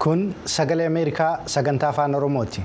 Kun sagalee Ameerikaa sagantaa afaan Oromooti.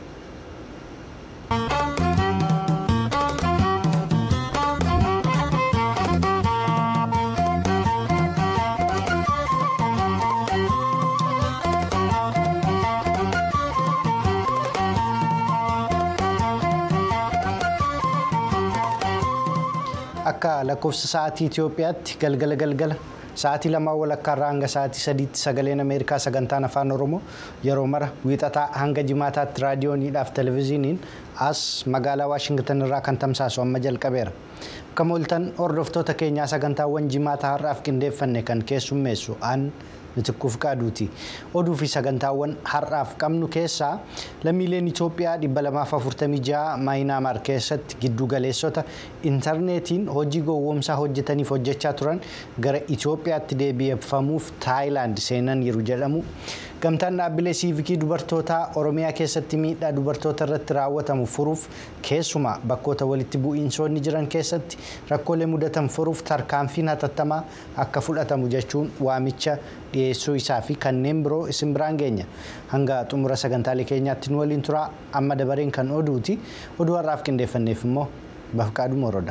Akka lakkoofsa sa'aatii Itoophiyaatti galgala galgala sa'aatii lamaa walakkaarraa hanga sa'aatii sadiitti sagaleen Ameerikaa sagantaan afaan Oromoo yeroo mara wiixataa hanga jimaataatti raadiyooniidhaaf televezyiiniin as magaalaa Waashingtan irraa kan tamsaasu amma jalqabeera. Akka mooltan hordoftoota keenyaa sagantaawwan jimaataa har'aaf qindeeffanne kan keessummeessu aan mitikkuuf qaaduuti. Oduu fi sagantaawwan har'aaf qabnu keessaa lammiileen Itoophiyaa 246 maayinaamaar keessatti giddu galeessota intarneetiin hojii gowwoomsaa hojjetaniif hojjechaa turan gara Itoophiyaatti deebi'effamuuf Taayilaand seenaniiru jedhamu. Gamtaan dhaabbilee siivikii dubartootaa Oromiyaa keessatti miidhaa dubartoota irratti raawwatamu furuuf keessumaa bakkoota walitti bu'iinsoonni jiran keessatti rakkoolee mudatan furuuf tarkaanfiin hatattamaa akka fudhatamu jechuun waamicha dhiyeessuu isaa fi kanneen biroo isin biraan geenya. Hanga xumura sagantaalee keenyaatti nu waliin turaa amma dabareen kan oduuti. Oduu har'aaf qindeeffanneef immoo Bafqaaduu Moroodha.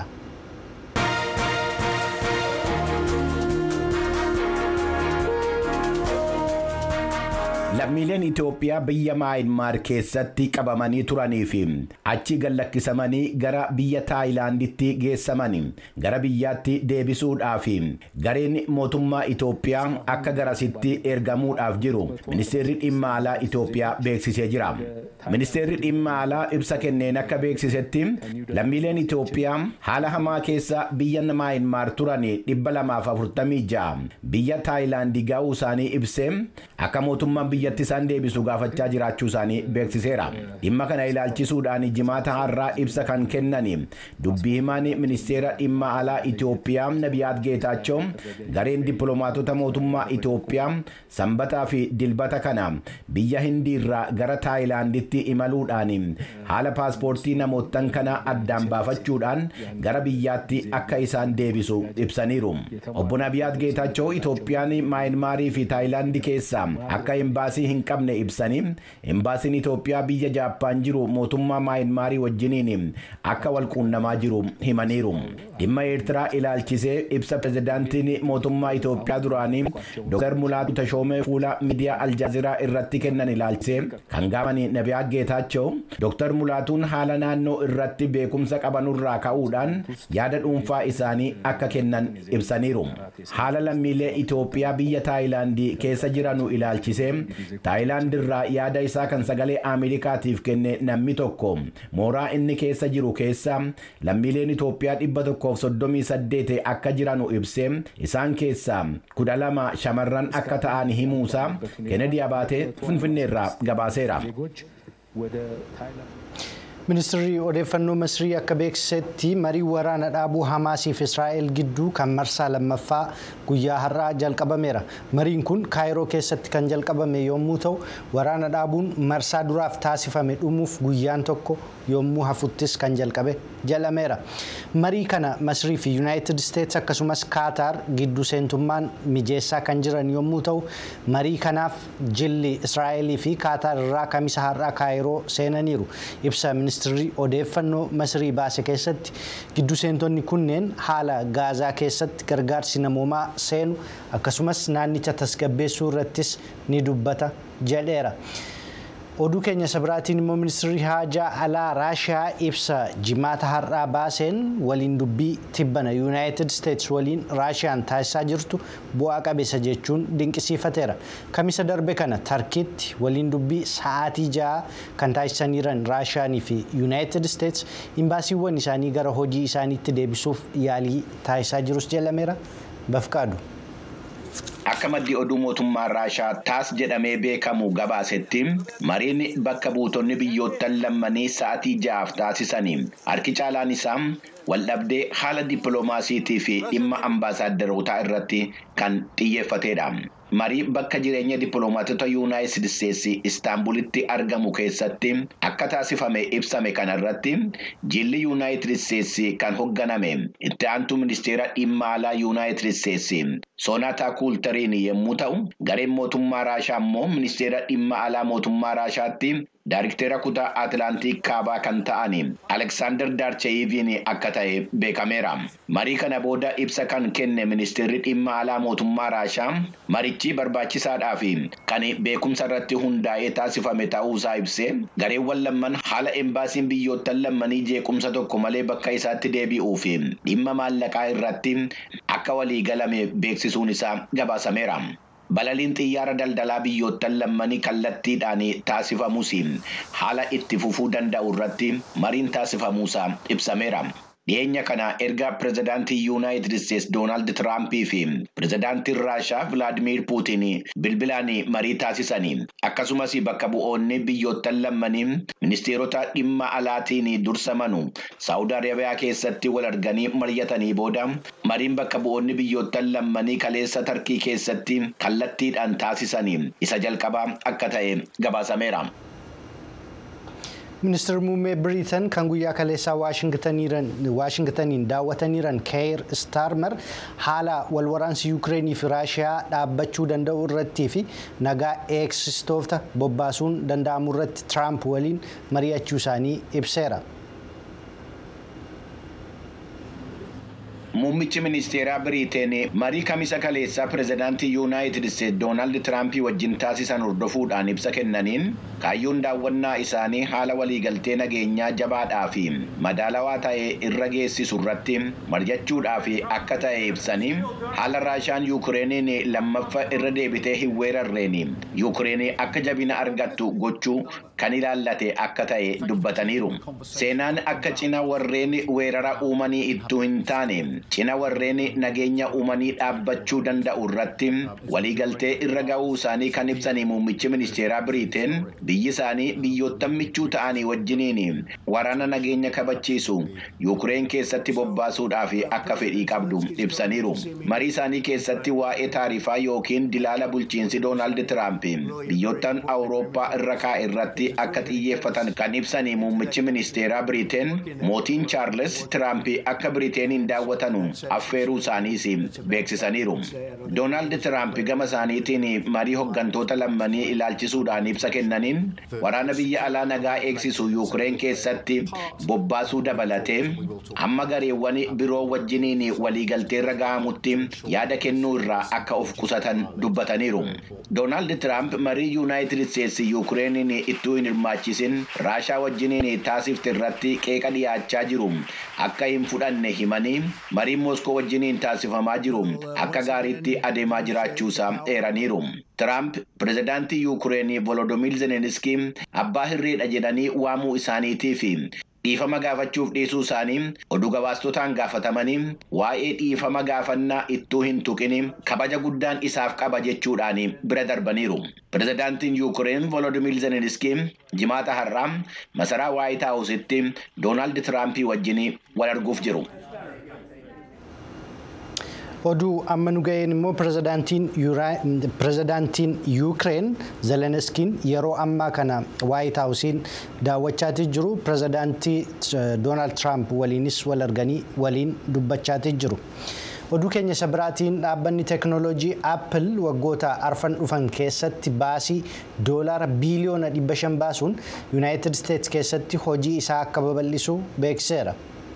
Lammiileen Itoophiyaa biyya Maayinmaar keessatti qabamanii turanii fi achi gallakkisamanii gara biyya Taayilaanditti geessamanii gara biyyaatti deebisuudhaaf gareen mootummaa Itoophiyaa akka garasitti ergamuudhaaf jiru ministeerri dhimma alaa Itoophiyaa beeksisee jira. Ministeerri dhimma alaa ibsa kenneen akka beeksisetti lammiileen Itoophiyaa haala hamaa keessa biyya Maayinmaar turanii dhibba lamaaf afurtamii ja'a biyya Taayilaandii ga'uu isaanii ibsee akka mootummaan biyyatti isaan deebisu gaafachaa jiraachuu isaanii beeksiseera. Dhimma kana ilaalchisuudhaan jimaata har'aa ibsa kan kennani dubbii himaan ministeera dhimma alaa Itoophiyaa Nabiyaat Geetaachoo gareen dippiloomaatota mootummaa Itoophiyaa sanbataa fi dilbata kana biyya Hindiirraa gara Taayilaanditti imaluudhaan haala paaspoortii namootan kana addaan baafachuudhaan gara biyyaatti akka isaan deebisu ibsaniiru. Obbo Nabiyaat Geetaachoo Itoophiyaan Maayinmaarii fi Taayilaandii keessa akka embaasii hin qabne ibsanii embaasiin Itoophiyaa biyya Jaappaan jiru mootummaa Maayinmaarii wajjiniin akka wal quunnamaa jiru himaniiru. Dhimma Eertiraa ilaalchisee ibsa pirezidaantiin mootummaa Itoophiyaa duraanii Dr. Mulaatu Tashoomee fuula miidiyaa Aljaaziraa irratti kennan ilaalchisee kan gaafatan Nabiyaat Geetaachoo Dr. Mulaatuun haala naannoo irratti beekumsa qabanurraa ka'uudhaan yaada dhuunfaa isaanii akka kennan ibsaniiru. Haala lammiilee Itoophiyaa biyya Taayilaandii keessa jiranu ilaalchisee Taayilaand irraa yaada isaa kan sagalee Ameerikaatiif kenne namni tokko mooraa inni keessa jiru keessa lammiileen Itoophiyaa dhibba tokkoof soddomii saddeet akka jiranu ibsee isaan keessaa kudha lama shamarran akka ta'an himuusaa Kennedy Abaatee Finfinneerraa gabaaseera. Ministeerri odeeffannoo Misrii akka beeksisetti marii waraana dhaabuu Hamaasiif Israa'el gidduu kan marsaa lammaffaa guyyaa har'aa jalqabameera. Mariin kun Kaayiroo keessatti kan jalqabame yommuu ta'u, waraana dhaabuun marsaa duraaf taasifame dhumuuf guyyaan tokko yommuu hafuttis kan jalqabe jedhameera. Marii kana Misrii fi Yuunaayitid Isteets akkasumas Kaataar gidduu seentummaan mijeessaa kan jiran yommuu ta'u, marii kanaaf jilli Israa'elii fi Kaataar irraa kamisa har'aa Kaayiroo seenaniiru. Ibsa ministeerri odeeffannoo Misrii baase keessatti giddu seentonni kunneen haala gaazaa keessatti gargaarsi namoomaa seenu akkasumas naannicha tasgabbeessuu irrattis ni dubbata jedheera. Oduu keenya isa biraatiin immoo ministeerri haajaa alaa Raashiyaa ibsa jimaata har'aa baaseen waliin dubbii tibbana Yuunaayitid Isteets waliin Raashiyaan taasisaa jirtu bu'aa qabeessa jechuun dinqisiifateera. Kamisa darbe kana Tarkiitti waliin dubbii sa'aatii ja'a kan taasisaniiran Raashiyaanii fi Yuunaayitid Isteets imbaasiiwwan isaanii gara hojii isaaniitti deebisuuf yaalii taasisaa jirus jedhameera. Bafqaadu. Akka maddi oduu mootummaa Raashaa taas jedhamee beekamu gabaasetti mariin bakka buutonni biyyoottan lammanii sa'aatii ja'aaf taasisanii harki caalaan isaa waldhabdee haala dippiloomaasiitii fi dhimma ambaasaadarootaa irratti kan xiyyeeffatedha. marii bakka jireenya dippiloomaatota yuunaayitid isteetsi istaanbulitti argamu keessatti akka taasifame ibsame kanarratti jilli yuunaayitid isteetsi kan hoogganame itti aantu ministeera dhimma alaa yuunaayitid isteetsi soonataa kuultar yuukireen yommuu ta'u gareen mootummaa raashaa immoo ministeera dhimma alaa mootummaa raashaatti daariktera kutaa atilaantiik kaabaa kan ta'an aleksaandar daarcheeyiviin akka ta'e beekameera marii kana booda ibsa kan kenne ministeerri dhimma alaa mootummaa raashaa marichi barbaachisaadhaa fi kan beekumsa irratti hundaa'ee taasifame ta'uusaa ibsee gareewwan lamman haala embaasiin biyyoottan lammanii jeequmsa tokko malee bakka isaatti deebi'uu fi dhimma maallaqaa irratti akka walii galame beeksisuun isaa gabaasameera. balaliin xiyyaara daldalaa biyyoottan lammanii kallattiidhaan taasifamus haala itti fufuu danda'u irratti mariin taasifamuusaa ibsameera. dhiyeenya kana erga pirezidaantii yuunaayitid isteetsi doonaald tiraampii fi pirezidaantiin raashaa vilaadimiir puutiin bilbilaan marii taasisanii akkasumas bakka bu'oonni biyyoottan lammanii ministeerota dhimma alaatiin dursamanu saawud arabiyaa keessatti wal arganii mari'atanii booda mariin bakka bu'oonni biyyoottan lammanii kaleessa tarkii keessatti kallattiidhaan taasisanii isa jalqabaa akka ta'e gabaasameera. ministeerri muummee biriitan kan guyyaa kaleessaa waashingtaniin daawwataniiran keeyir staarmer haala walwaraansi yuukireenii fi raashiyaa dhaabbachuu danda'u irrattii fi nagaa eegsistoota bobbaasuun danda'amu irratti tiraamp waliin mari'achuu isaanii ibseera. Muummichi ministeeraa Biriteen marii kamisa kaleessaa pirezidaantii Yuunaayitid Isteetsi Doonaald Tiraampii wajjin taasisan hordofuudhaan ibsa kennaniin kaayyoon daawwannaa isaanii haala waliigaltee nageenyaa jabaadhaa fi madaalawaa ta'e irra geessisu irratti mari'achuudhaaf akka ta'e ibsanii haala raashaan yuukireeniin lammaffaa irra deebitee hin weerarreen yuukireen akka jabina argattu gochuu kan ilaallate akka ta'e dubbataniiru. Seenaan akka cina warreen weerara uumanii ittuu hin taane cina warreen nageenya uumanii dhaabbachuu danda'u irratti waliigaltee irra ga'uu isaanii kan ibsanii muummichi ministeeraa Biriteen biyyi isaanii biyyoottan michuu ta'anii wajjiniin waraana nageenya kabachiisu yuukireen keessatti bobbaasuudhaaf akka fedhii qabdu ibsaniiru. Marii isaanii keessatti waa'ee taarifaa yookiin dilaala bulchiinsi Doonaald Tiraamp biyyoottan Awurooppaa irra kaa'e irratti akka xiyyeeffatan kan ibsanii muummichi ministeeraa Biriteen mootiin Chaarles Tiraamp akka Biriteeniin daawwatan affeeruu isaaniis beeksisaniiru. Doonaald Tiraamp gama isaaniitiin marii hoggantoota lammanii ilaalchisuudhaan ibsa kennaniin waraana biyya alaa nagaa eegsisu yuukireen keessatti bobbaasuu dabalatee amma gareewwan biroo wajjiniin waliigalteerra ga'amutti yaada kennuu irraa akka of qusatan dubbataniiru. Doonaald Tiraamp marii yuunaayitid isteetsi yuukireeniin ittuu hin hirmaachisin raashaa wajjiniin taasifte irratti qeeqa dhiyaachaa jiru akka hin fudhanne himanii mariin mooskoo wajjiniin taasifamaa jiru akka gaariitti adeemaa jiraachuusaa eeraniiru. Tiraamp pirezidaantii yuukireenii Volodimiir Zelenskii abbaa hirreedha jedhanii waamuu isaaniitii fi dhiifama gaafachuuf dhiisuu isaanii oduu gabaastotaan gaafatamanii waa'ee dhiifama gaafannaa ittuu hin tuqin kabaja guddaan isaaf qaba jechuudhaan bira darbaniiru. Pirezidaantiin yuukireen Volodimiir Zelenskii jimaata har'aa masaraa waayit haawusitti Doonaald Tiraampii wajjin wal arguuf jiru. oduu amma nu ga'een immoo pirezidaantiin yuukireen zelenskiin yeroo ammaa kana waayit haawusiin daawwachaatii jiru pirezidaantii doonaald tiraamp waliinis wal arganii waliin dubbachaatii jiru. oduu keenya isa biraatiin dhaabbanni teeknooloojii aappil waggoota arfan dhufan keessatti baasii doolaara biiliyoona 500 baasuun yuunaayitid isteetsi keessatti hojii isaa akka babal'isu beeksiseera.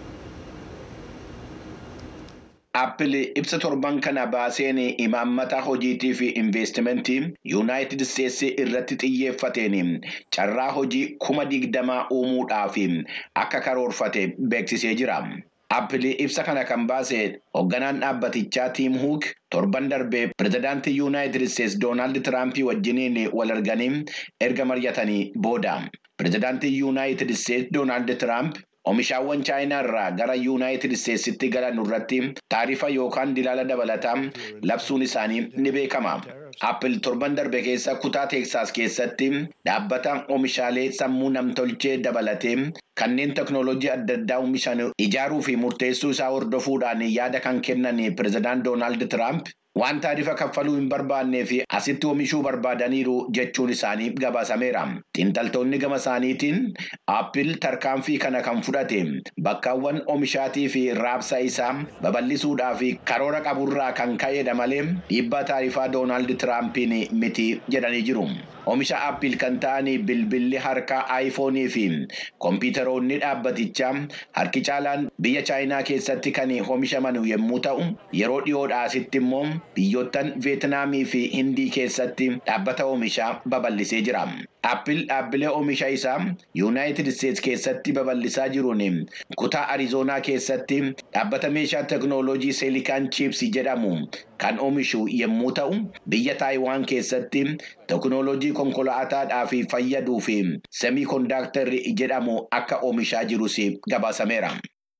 Aappil ibsa torban kana baaseen imaammata hojiitii fi investimentii yuunaayitid isteetsi irratti xiyyeeffateen carraa hojii kuma digdamaa uumuudhaaf akka karoorfate beeksisee jira. Aappil ibsa kana kan baase hoogganaan dhaabbatichaa Tiim Huuk torban darbee pirezidaantii yuunaayitid isteetsi Doonaald Tiraampii wajjiniin wal arganii erga mari'atanii booda. Pirezidaantii yuunaayitid isteetsi Doonaald Tiraamp Oomishaawwan chaayinaa irraa gara yuunaayitid isteetsitti galan irratti taarifa yookaan dilaala dabalataa labsuun isaanii ni beekama. Aappil torban darbe keessa kutaa Teeksaas keessatti dhaabbata oomishaalee sammuu namtolchee dabalatee kanneen teknooloojii adda addaa oomishan ijaaruu fi murteessuu isaa hordofuudhaan yaada kan kennan pirezidaant Doonaald Tiraamp waan taarifa kaffaluu hin barbaannee fi asitti oomishuu barbaadaniiru jechuun isaanii gabaasameera. Xiinxaltoonni gama isaaniitiin aappil tarkaanfii kana kan fudhate bakkaawwan oomishaatii fi raabsa isaa babal'isuudhaaf karoora qaburraa kan ka'edha malee dhiibbaa taarifaa doonaald tiraampiin miti jedhanii jiru. Oomisha aappil kan ta'an bilbilli harkaa aayifoonii fi kompiitaroonni dhaabbatichaa harki caalaan biyya chaayinaa keessatti kan oomishaman yommuu ta'u yeroo dhiyoodhaa asitti immoo biyyoottan veetinaamii fi hindii keessatti dhaabbata oomishaa babal'isee jira. Aappil dhaabbilee oomisha isaa yuunaayitid isteetsi keessatti babal'isaa jiruun kutaa arizoonaa keessatti dhaabbata meeshaa teeknooloojii seelikaan chiipsii jedhamu kan oomishu yommuu ta'u biyya taayiwaan keessatti teeknooloojii konkolaataadhaaf fayyaduu fi semii kondaaktarri jedhamu akka oomishaa jirus gabaasameera.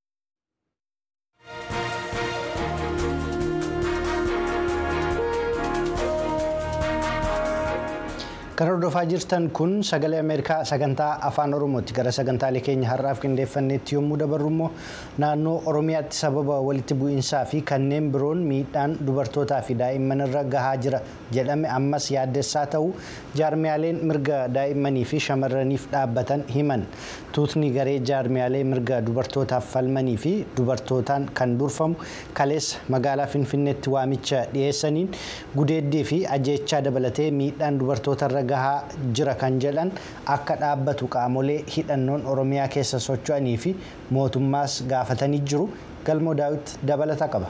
Kan hordofaa jirtan kun sagalee Ameerikaa sagantaa afaan Oromooti. Gara sagantaalee keenya har'aaf qindeeffanneetti yommuu dabarru immoo naannoo Oromiyaatti sababa walitti bu'iinsaa fi kanneen biroon miidhaan dubartootaa fi daa'imman irra gahaa jira jedhame ammas yaaddessaa ta'u jaarmiyaaleen mirga daa'immanii fi shamarraniif dhaabbatan himan. Tuutni garee jaarmiyaalee mirga dubartootaaf falmanii fi dubartootaan kan durfamu kaleessa magaalaa Finfinneetti waamicha dhiyeessaniin gudeeddii fi ajjeechaa dabalatee miidhaan dubartoota irra gahaa jira kan jedhan akka dhaabbatu qaamolee hidhannoon oromiyaa keessa socho'anii fi mootummaas gaafatanii jiru galmoo daawit dabalata qaba.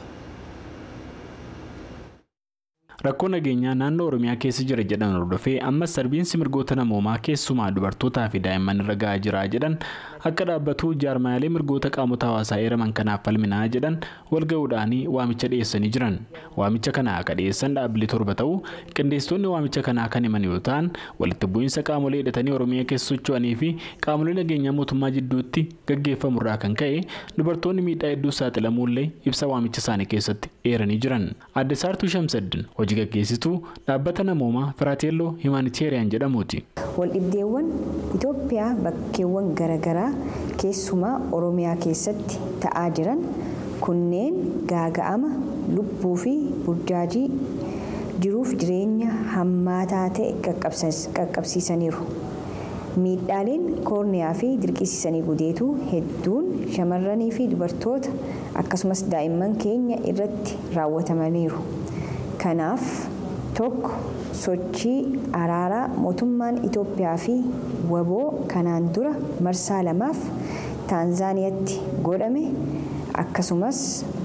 rakkoo nageenyaa naannoo oromiyaa keessa jira jedhan hordofee ammas sarbiinsi mirgoota namoomaa keessumaa dubartootaa fi daa'imman irra gahaa jira jedhan akka dhaabbatu jaarmaalee mirgoota qaamota hawaasaa eeraman kanaaf falminaa jedhan walga'uudhaan waamicha dhiyeessanii jiran waamicha kana akka dhiyeessan dhaabbilee torba ta'u qindeessitoonni waamicha kanaa kan himan yoo ta'an walitti bu'iinsa qaamolee hidhatanii oromiyaa keessa socho'anii fi qaamolee nageenyaa mootummaa jidduutti gaggeeffamurraa kan ka'e dubartoonni miidhaa hedduu saaxilamuullee ibsa waamicha isaanii keessatti eeranii jiran adde saartuu shamsaddin hojii gaggeessituu dhaabbata namoomaa firaateelloo himaaniteeriyaan jedhamuuti. waldhibdeewwan itoophiyaa bakkeewwan garaagaraa keessumaa oromiyaa keessatti ta'aa jiran kunneen gaaga'ama lubbuu fi burjaajii jiruuf jireenya hammaataa ta'e qaqqabsiisaniiru. miidhaaleen koorniyaa fi dirqisiisanii gudeetu hedduun shamarranii fi dubartoota akkasumas daa'imman keenya irratti raawwatamaniiru. kanaaf tokko sochii araaraa mootummaan itoophiyaa fi waboo kanaan dura marsaa lamaaf taanzaaniyaatti godhame akkasumas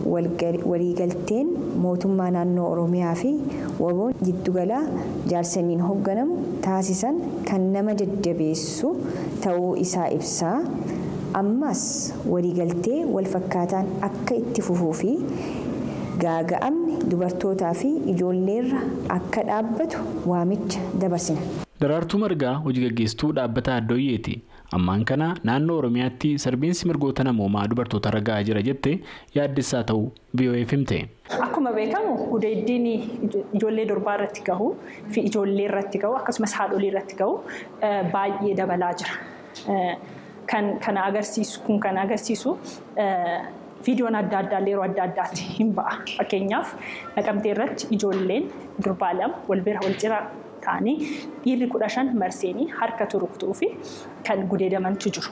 waliigalteen mootummaa naannoo oromiyaa fi waboon giddugalaa jaarsaniin hoogganamu taasisan kan nama jajjabeessu ta'uu isaa ibsaa ammas waliigaltee walfakkaataan akka itti fufuu fi gaaga'amni dubartootaa fi ijoolleerra akka dhaabbatu waamicha dabarsina. Daraartuu Margaa hojii gaggeessituu dhaabbata Addooyyeeti. Ammaan kana naannoo Oromiyaatti sarbiinsi mirgoota namoomaa dubartoota irra gahaa jira jettee yaaddessaa ta'uu BOF himte. Akkuma beekamu gudeeddiin ijoollee durbaa irratti gahu fi ijoollee irratti gahu akkasumas haadholii irratti gahu baay'ee dabalaa jira. Kan kana agarsiisu kun kan agarsiisu viidiyoon adda addaa yeroo adda addaatti hin ba'a. Fakkeenyaaf naqamtee irratti ijoolleen durbaa lama wal bira wal cira ta'anii dhiirri kudha shan marseenii harka turuktuu fi kan gudeedamantu jiru.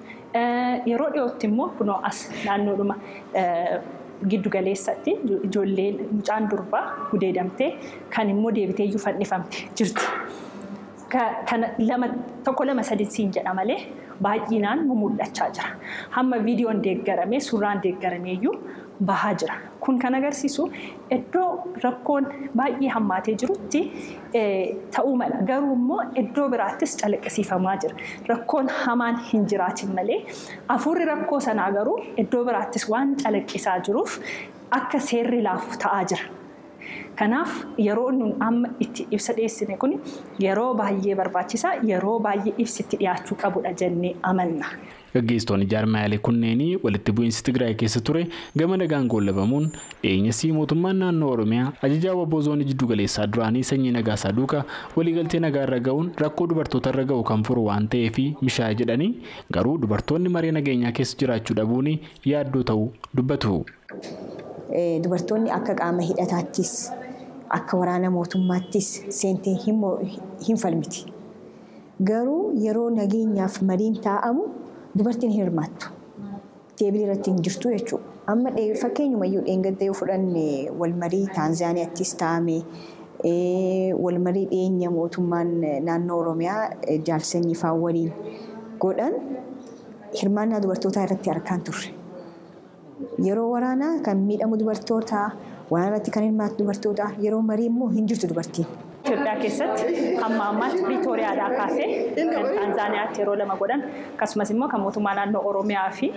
Yeroo dhiyootti immoo kunoo as naannoodhuma giddu galeessatti ijoolleen mucaan durbaa gudeedamtee kan immoo deebitee iyyuu fannifamte jirti. Tokko lama sadii siin jedha malee baay'inaan mul'achaa jira. Hamma viidiyoon deeggaramee suuraan deeggaramee iyyuu bahaa jira. Kun kan agarsiisu iddoo rakkoon baay'ee hammaatee jirutti ta'uu mala. Garuu immoo iddoo biraattis calaqqisiifamaa jira. Rakkoon hamaan hin jiraatin malee hafuurri rakkoo sanaa garuu iddoo biraattis waan calaqqisaa jiruuf akka seerri laafu ta'aa jira. Kanaaf yeroo nun amma itti ibsa dhiyeessine kun yeroo baay'ee barbaachisaa yeroo baay'ee ibsitti dhiyaachuu qabudha jennee amanna. Gaggeessitoonni jaarmaalee kunneenii walitti bu'iinsi Tigraay keessa ture gama nagaan goolabamuun dhiyeenyasii mootummaan naannoo Oromiyaa ajajaa waboo zoonii jiddu galeessaa duraanii sanyii nagaasaa duukaa waliigaltee nagaa irra ga'uun rakkoo dubartoota irra ga'u kan furu waan ta'eef mishaa jedhanii garuu dubartoonni maree nageenyaa keessa jiraachuu dhabuun yaaddoo ta'uu dubbatu. Dubartoonni akka qaama hidhataattis akka waraana mootummaattis seentee hin falmiti. Garuu yeroo nageenyaaf mariin taa'amu dubartiin hin hirmaattu. Teebilii irratti hin jirtu jechuudha. Amma fakkeenyumayyuu dheengadda yoo fudhanne walmarii Taanzaaniyaattis taa'ame walmarii dhiyeenya mootummaan naannoo Oromiyaa jaalsanyii fa'aa waliin godhan hirmaannaa dubartootaa irratti harkaan turre. Yeroo waraanaa kan miidhamu dubartoota, waraana irratti kan hirmaatu dubartoota, yeroo marii immoo hin jirtu dubartiin. Itoophiyaa keessatti hamma ammaatti Piriitooriyaadhaa kaasee kan Taanzaaniyaatti yeroo lama godhan akkasumas immoo kan mootummaa naannoo Oromiyaa fi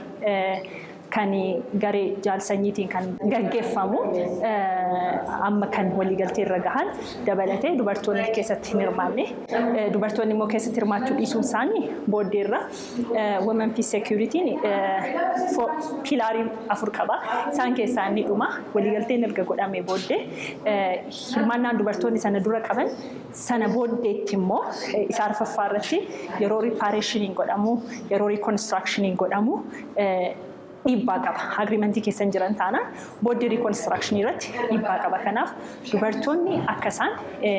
kan garee jaalsanyiitiin kan gaggeeffamu amma kan waliigaltee irra gahan dabalatee dubartoonni keessatti hin hirmaanne dubartoonni immoo keessatti hirmaachuu dhiisuun isaanii booddeerra women peace security'n pilaarii afur qaba isaan keessaa inni dhuma waliigalteen erga godhamee booddee hirmaannaan dubartoonni sana dura qaban sana booddeetti immoo isa arfaffaa irratti yeroo ripaareeshiniin godhamu yeroo riikonistiraakshiniin godhamu dhiibbaa qaba. Agriimentii keessa hin jiran taanaan booddee riikonistirakshinii irratti dhiibbaa qaba. Kanaaf dubartoonni akka isaan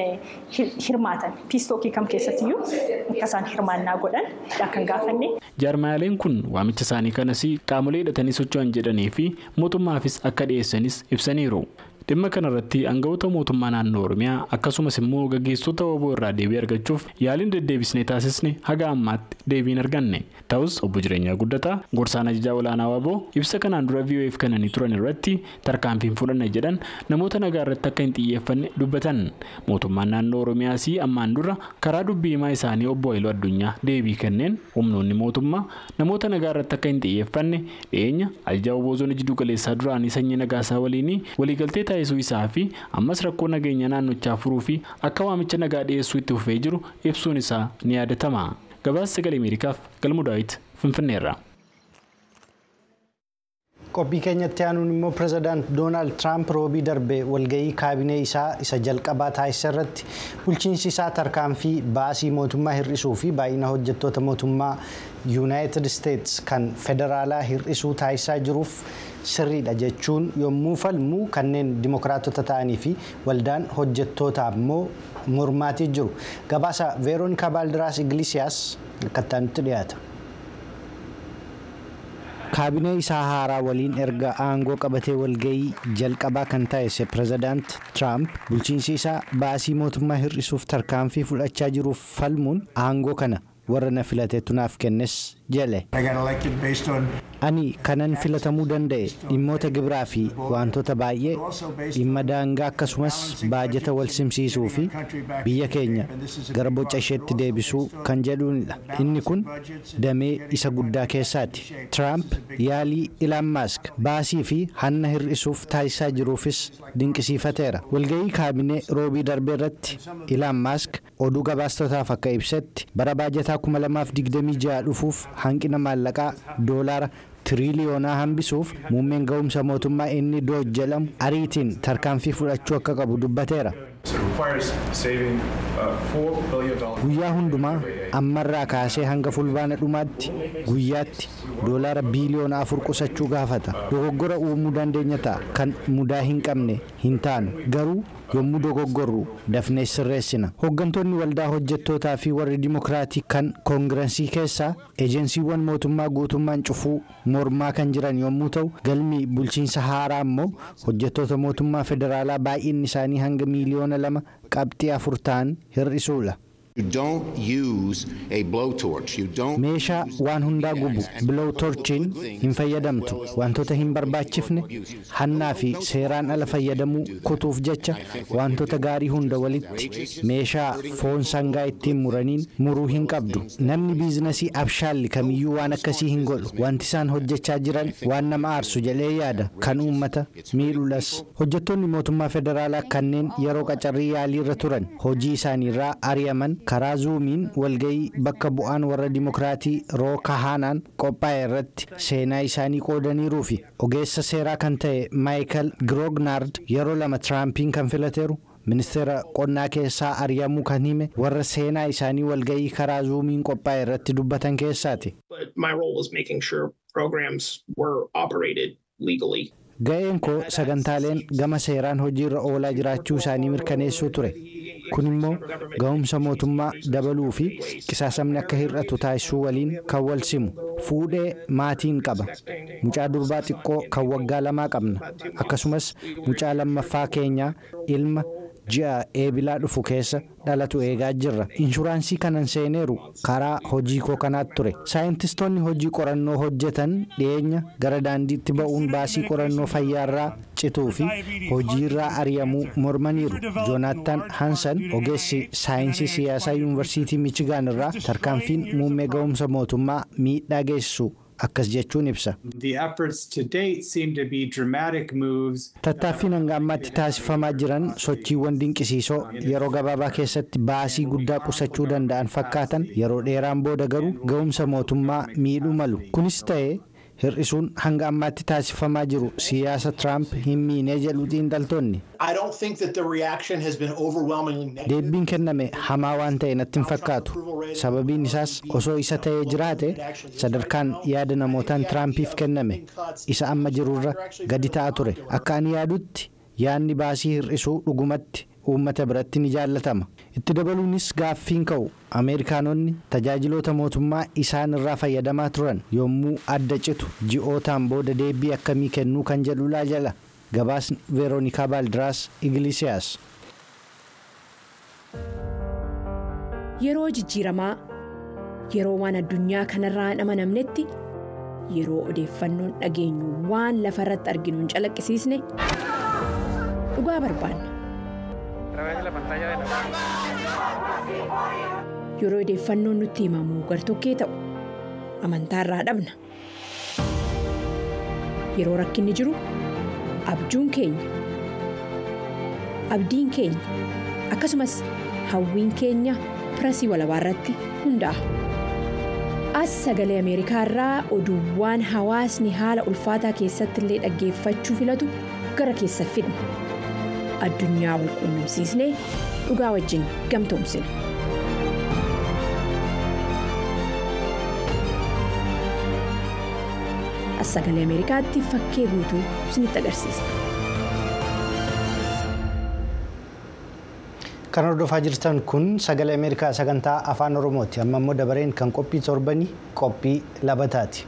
hirmaatan piistookii kam keessattiyyuu akka isaan hirmaannaa godhan kan gaafanne. Jaarmaaleen kun waamicha isaanii kanas qaamolee hidhatanii socho'an jedhanii fi mootummaafis akka dhiyeessanis ibsaniiru. dhimma kanarratti aangawoota mootummaa naannoo oromiyaa akkasumas immoo gaggeessota obbo irraa deebii argachuuf yaaliin deddeebisnee taasisne haga ammaatti deebiin arganne ta'us obbo jireenyaa guddataa gorsaan ajajaa olaanaa waaboo ibsa kanaan dura vof kananii turan irratti tarkaanfiin fudhanna jedhan namoota nagaa irratti akka hin xiyyeeffanne dubbatan mootummaan naannoo oromiyaas ammaan dura karaa dubbii himaa isaanii obbo Haayiluu Addunyaa deebii kenneen humnoonni mootummaa namoota nagaa irratti akka hin xiyyeeffanne dhiyeenya ajajaa obbo zoonii jidduu galeessaa duraanii sanyii nagaasaa waliin waliigaltee taasisuu isaa fi ammas rakkoo nageenya naannochaa furuu fi akka waamicha nagaa dhiyeessuu itti fufee jiru ibsuun isaa ni yaadatama gabaasa sagalee ameerikaaf galmu daawit finfinneerra. qophii keenyatti aanuun immoo pirezidaant doonaald tiraamp roobii darbe walgahii kaabinee isaa isa jalqabaa taasisa irratti bulchiinsi isaa tarkaanfii baasii mootummaa hir'isuu fi baay'ina hojjettoota mootummaa yuunaayitid isteets kan federaalaa hir'isuu taasisaa jiruuf sirriidha jechuun yommuu falmu kanneen dimokiraatota ta'anii fi waldaan hojjettootaa immoo mormaatii jiru gabaasa veeroonikaa baaldiraas igilisiyaas akkattaa nutti dhiyaata. kaabinee isaa haaraa waliin erga aangoo qabatee walgahii jalqabaa kan taasise pirezidaant tiraamp bulchiinsi isaa baasii mootummaa hir'isuuf tarkaanfii fudhachaa jiruuf falmuun aangoo kana warra na filateetu naaf kennes jedhe. ani kanan filatamuu danda'e dhimmoota gibiraa fi wantoota baay'ee dhimma daangaa akkasumas baajata wal simsiisuu fi biyya keenya gara boca isheetti deebisuu kan jedhuunidha inni kun damee isa guddaa keessaati tiraamp yaalii ilaan maask baasii fi hanna hir'isuuf taasisaa jiruufis dinqisiifateera walgahii kaabinee roobii darbee irratti ilaan maask oduu gabaastotaaf akka ibsetti bara baajataa 2026 dhufuuf hanqina maallaqaa doolaara tiriliyoonaa hambisuuf muummeen ga'umsa mootummaa inni dooj jedhamu ariitiin tarkaanfii fudhachuu akka qabu dubbateera. guyyaa hundumaa ammarraa kaasee hanga fulbaana dhumaatti guyyaatti doolaara biiliyoona afur qusachuu gaafata dogoggora uumuu dandeenya ta'a kan mudaa hin qabne hin taanu garuu yommuu dogoggorru dafnee sirreessina hooggantoonni waldaa hojjettootaa fi warri dimokiraatii kan koongirensii keessaa ejensiiwwan mootummaa guutummaan cufuu mormaa kan jiran yommuu ta'u galmi bulchiinsa haaraa immoo hojjettoota mootummaa federaalaa baay'inni isaanii hanga miiliyoona lama qabxii afur ta'an hir'isuudha. meeshaa waan hundaa gubu bilowtorchiin hin fayyadamtu wantoota hin barbaachifne hannaa fi seeraan ala fayyadamuu kutuuf jecha wantoota gaarii hunda walitti meeshaa foon sangaa ittiin muraniin muruu hin qabdu namni biizinasii abshaalli kamiyyuu waan akkasii hin godhu wanti isaan hojjechaa jiran waan nama aarsu jedhee yaada kan uummata miidhuudhas hojjettoonni mootummaa federaalaa kanneen yeroo qacarrii yaaliirra turan hojii isaaniirraa ari'aman karaa zuumiin walgahii bakka bu'aan warra dimokiraatii rooka haanaan qophaa'e irratti seenaa isaanii qoodaniiruu fi ogeessa seeraa kan ta'e maayikal giroognaard yeroo lama tiraampiin kan filateeru ministeera qonnaa keessaa ari'amuu kan hime warra seenaa isaanii walgahii karaa zuumiin qophaa'e irratti dubbatan keessaati. ga'een koo sagantaaleen gama seeraan hojiirra oolaa jiraachuu isaanii mirkaneessuu ture kun immoo ga'umsa mootummaa dabaluu fi qisaasamni akka hir'atu taasisuu waliin kan wal simu fuudhee maatiin qaba mucaa durbaa xiqqoo kan waggaa lamaa qabna akkasumas mucaa lammaffaa keenyaa ilma ji'a eebilaa dhufu keessa dhalatu eegaa jirra inshuraansii kanan seeneeru karaa hojii koo kanaatti ture saayintistoonni hojii qorannoo hojjetan dhiyeenya gara daandiitti ba'uun baasii qorannoo fayyaarraa cituu fi hojiirraa ari'amuu mormaniiru joonaatan hansan ogeessi saayinsii siyaasaa yuunivarsiitii michigaan irraa tarkaanfiin muummee ga'umsa mootummaa miidhaa geessisu akkas jechuun ibsa. tattaaffiin hanga ammaatti taasifamaa jiran sochiiwwan dinqisiisoo yeroo gabaabaa keessatti baasii guddaa qusachuu danda'an fakkaatan yeroo dheeraan booda garuu ga'umsa mootummaa miidhuu malu kunis ta'ee hir'isuun hanga ammaatti taasifamaa jiru siyaasa tiraamp hin miinee jedhu xiinxaltoonni. deebiin kenname hamaa waan ta'e natti hin fakkaatu sababiin isaas osoo isa ta'ee jiraate sadarkaan yaada namootaan tiraampiif kenname isa amma jirurra gadi ta'a ture akka ani yaadutti yaadni baasii hir'isuu dhugumatti uummata biratti ni jaallatama itti dabaluunis gaaffiin ka'u ameerikaanonni tajaajiloota mootummaa isaan irraa fayyadamaa turan yommuu adda citu ji'ootaan booda deebii akkamii kennuu kan jedhulaa jala gabaasni veeroonikaa baaldiraas igilisiyaas. yeroo jijjiiramaa yeroo waan addunyaa kanarraa hin amanamnetti yeroo odeeffannoon dhageenyu waan lafa irratti arginu hin calaqqisiisne dhugaa barbaanna. yeroo odeeffannoon nutti himamu gartokkee ta'u amantaarraa dhabna yeroo rakkinni jiru abjuun keenya abdiin keenya akkasumas hawwiin keenya pirasii walabaa irratti hundaa'a as sagalee ameerikaa irraa oduuwwan hawaasni haala ulfaataa keessatti illee dhaggeeffachuu filatu gara keessa fidna addunyaa wal quunnamsiisnee dhugaa wajjin gamtoomsina. as sagalee ameerikaatti fakkee guutuu isinitti agarsiisa. kan hordofaa jirtan kun sagalee ameerikaa sagantaa afaan oromooti amma immoo dabareen kan qophii torbanii qophii labataati.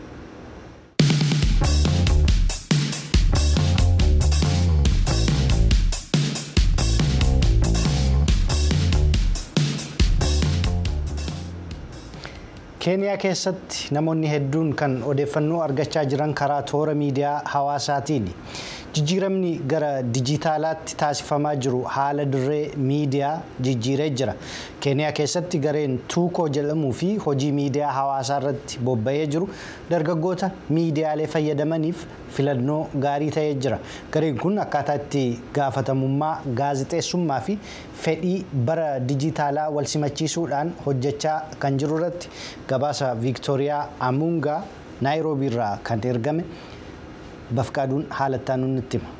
keeniyaa keessatti namoonni hedduun kan odeeffannoo argachaa jiran karaa toora miidiyaa hawaasaatiini. jijjiiramni gara dijitaalaatti taasifamaa jiru haala dirree miidiyaa jijjiiree jira keeniyaa keessatti gareen tuukoo jedhamuu fi hojii miidiyaa hawaasaa irratti bobba'ee jiru dargaggoota miidiyaalee fayyadamaniif filannoo gaarii ta'ee jira gareen kun akkaataa itti gaafatamummaa gaazexeessummaa fi fedhii bara dijitaalaa wal simachiisuudhaan hojjechaa kan jiru irratti gabaasa viiktooriyaa amuungaa naayiroobii irraa kan ergame. bafqaaduun haalattaan nutti hima.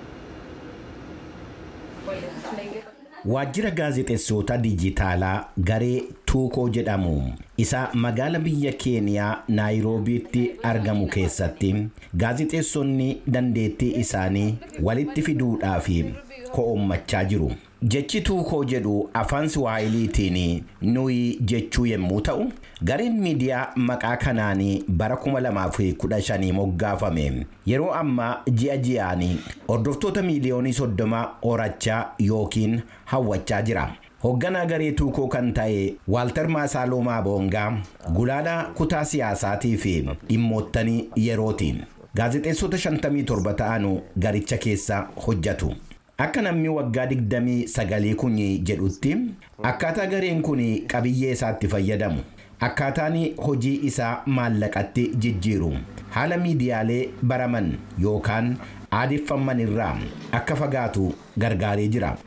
Waajjira gaazexeessota dijitaalaa garee tuukoo jedhamu isa magaala biyya keeniyaa naayiroobiitti argamu keessatti gaazexeessonni dandeettii isaanii walitti fiduudhaaf ko'ommachaa jiru. Jechi tuukoo jedhu afaan Siwaahiliitiin nuyi jechuu yommuu ta'u, gareen miidiyaa maqaa kanaan bara 2015 moggaafame yeroo ammaa ji'a ji'aan hordoftoota miiliyoonii soddoma horachaa yookiin hawwachaa jira. Hoogganaa garee tuukoo kan ta'e Waaltar Maasaaloomaa Boongaa gulaalaa kutaa siyaasaatii fi dhimmoottanii yerootiin gaazexeessota 57 ta'an garicha keessa hojjetu. Akka namni waggaa 29 kun jedhutti akkaataa gareen kun qabiyyee isaatti fayyadamu akkaataan hojii isaa maallaqatti jijjiiru haala miidiyaalee baraman yookaan aadeffaman irraa akka fagaatu gargaaree jira.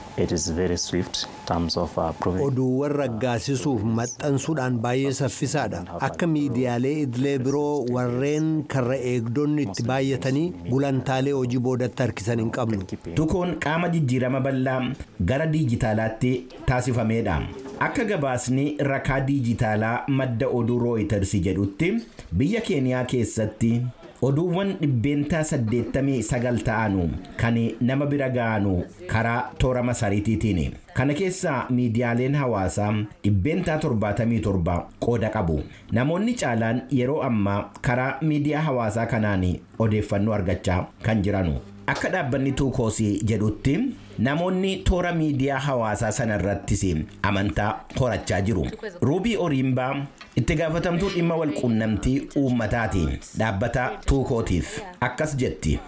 oduuwwan raggaasisuuf maxxansuudhaan baay'ee saffisaadha akka miidiyaalee idilee biroo warreen karra eegdonni itti baay'atanii gulantaalee hojii boodatti harkisan hin qabnu. tukoon qaama jijjiirama bal'aa gara diijitaalaatti taasifameedha akka gabaasni rakaa diijitaalaa madda oduu rooyiters jedhutti biyya keeniyaa keessatti oduuwwan dhibbeentaa 89 ta'anu kan nama bira ga'anu karaa toora masariitiitiin. Kana keessaa miidiyaaleen hawaasaa dhibbeentaa 77 qooda qabu. Namoonni caalaan yeroo ammaa karaa miidiyaa hawaasaa kanaan odeeffannoo argachaa kan jiranu. Akka dhaabbanni tuukoosii jedhutti namoonni toora miidiyaa hawaasaa sana irrattis amantaa horachaa jiru. Ruubii Oriimbaa itti gaafatamtuu dhimma walquunnamtii uummataati dhaabbata tuukootiif akkas jetti.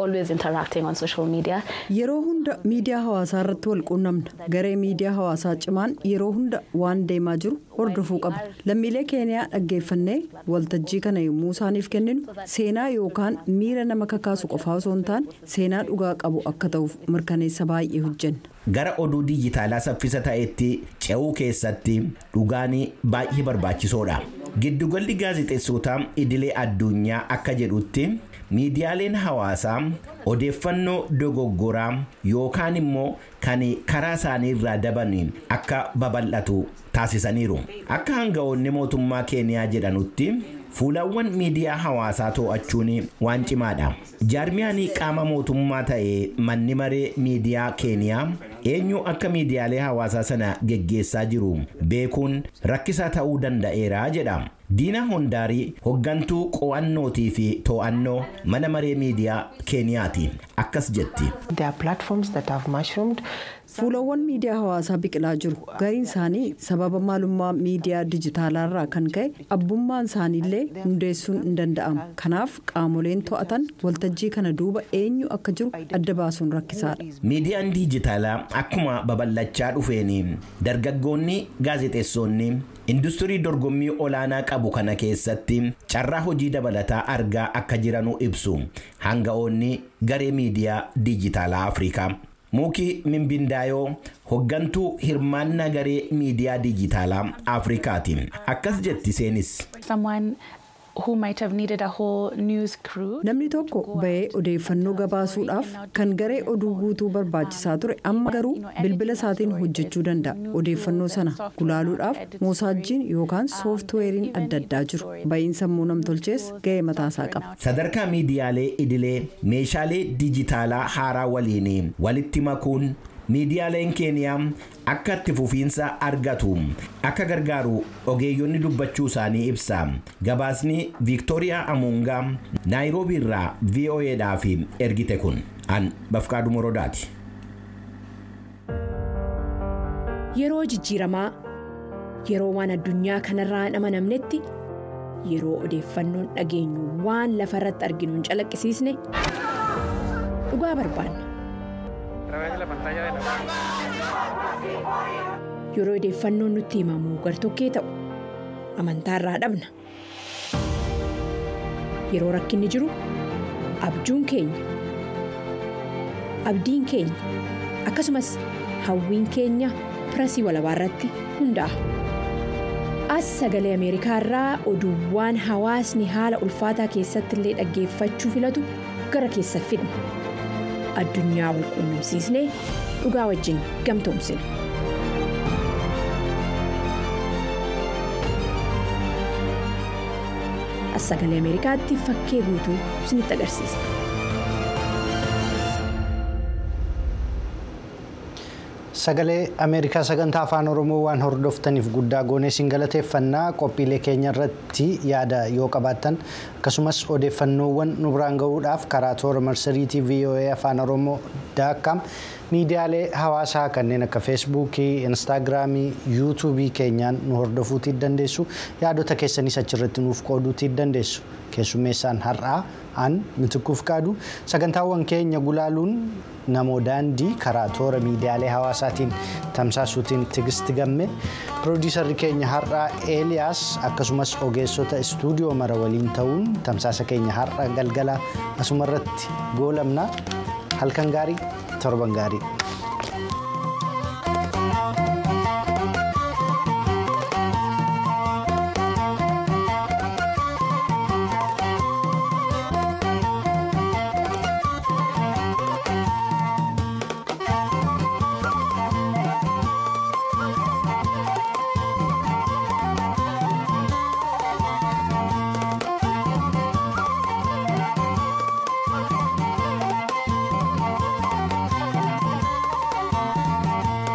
Yeroo hunda miidiyaa hawaasaa irratti wal quunnamna garee miidiyaa hawaasaa cimaan yeroo hunda waan deemaa jiru hordofuu qaba. Lammiilee keeniyaa dhaggeeffannee waltajjii kana yommuu isaaniif kenninu seenaa yookaan miira nama kakaasu qofaa osoo hin taane seenaa dhugaa qabu akka ta'uuf mirkaneessa baay'ee hojjenna. Gara oduu dijitaalaa saffisa ta'etti ce'uu keessatti dhugaan baay'ee barbaachisoodha. Giddugalli gaazexeessotaa idilee addunyaa akka jedhutti miidiyaaleen hawaasaa odeeffannoo dogoggoraa yookaan immoo kan karaa isaanii irraa daban akka babal'atu taasisaniiru. Akka hanga'oonni mootummaa keeniyaa jedhanutti fuulawwan miidiyaa hawaasaa to'achuun waan cimaadha. Jaarmiyaan qaama mootummaa ta'e manni maree miidiyaa keeniyaa eenyu akka miidiyaalee hawaasaa sana geggeessaa jiru beekuun rakkisaa ta'uu danda'eera jedha. Diina Hondaarii hoggantuu qo'annootii fi to'annoo mana maree miidiyaa keeniyaati. Akkas jetti. Fuulawwan miidiyaa hawaasaa biqilaa jiru. Gariin isaanii sababa maalummaa miidiyaa dijitaalaarraa kan ka'e abbummaan isaaniillee hundeessuun hin danda'amu. Kanaaf qaamoleen to'atan waltajjii kana duuba eenyu akka jiru adda baasuun rakkisaadha. Miidiyaan dijitaalaa akkuma babal'achaa dhufeen dargaggoonni gaazexeessonni industirii dorgommii olaanaa qabu kana keessatti carraa hojii dabalataa argaa akka jiranuu ibsu hanga'oonni garee miidiyaa dijitaalaa Afrikaa. Muukii Mimbindaayoo hoggantuu hirmaannaa garee miidiyaa dijitaalaa Afrikaati. Akkas jetti seenis. Namni tokko bahee odeeffannoo gabaasuudhaaf kan garee oduu guutuu barbaachisaa ture amma garuu bilbila isaatiin hojjechuu danda'a. Odeeffannoo sana gulaaluudhaaf moosaajjiin yookaan sooftiweeriin adda addaa jiru. Ba'iin sammuu namtolchees gahee mataasaa qaba. Sadarkaa miidiyaalee idilee meeshaalee dijitaalaa haaraa waliin walitti makuun miidiyaaleen keeniyaa akka itti fufiinsa argatu akka gargaaru ogeeyyonni dubbachuu isaanii ibsa gabaasni viiktooriyaa amuungaa naayiroobii irraa voa'dhaaf ergite kun an bafqaadhu morodaati. Yeroo jijjiiramaa yeroo waan addunyaa kanarraa hin amanamnetti yeroo odeeffannoon dhageenyu waan lafa irratti arginu hin calaqqisiisne dhugaa barbaanna. Yeroo odeeffannoon nutti himamu gartokkee ta'u amantaa irraa dhabna. Yeroo rakkinni jiru abjuun keenya abdiin keenya akkasumas hawwiin keenya pirasii walabaa irratti hundaa'a. As sagalee Ameerikaa irraa oduuwwan hawaasni haala ulfaataa keessatti illee dhaggeeffachuu filatu gara keessa fidna. Addunyaa wal quunnamsiisnee dhugaa wajjin gamtoomsina. As sagalee Ameerikaatti fakkee guutuu isinitti agarsiisa. Sagalee Ameerikaa sagantaa afaan Oromoo waan hordoftaniif guddaa goonee isin galateeffannaa qophiilee keenya irratti yaada yoo qabaattan akkasumas odeeffannoowwan nu biraan gahuudhaaf karaa toora marsariitii VOA afaan Oromoo daakkaam miidiyaalee hawaasaa kanneen akka feesbuukii, instaagiraamii, yuutuubii keenyaan nu hordofuutii dandeessu yaadota keessanis achirratti nuuf qooduutii dandeessu. Keessummeessaan har'aa aan mitikkuuf qaadu sagantaawwan keenya gulaaluun namoo daandii karaa toora miidiyaalee hawaasaatiin tamsaasuutiin tigisti gamme piroodiisarri keenya har'aa eeliyaas akkasumas ogeessota istuudiyoo mara waliin ta'uun tamsaasa keenya har'a galgala asumarratti goolamna halkan gaarii torban gaarii.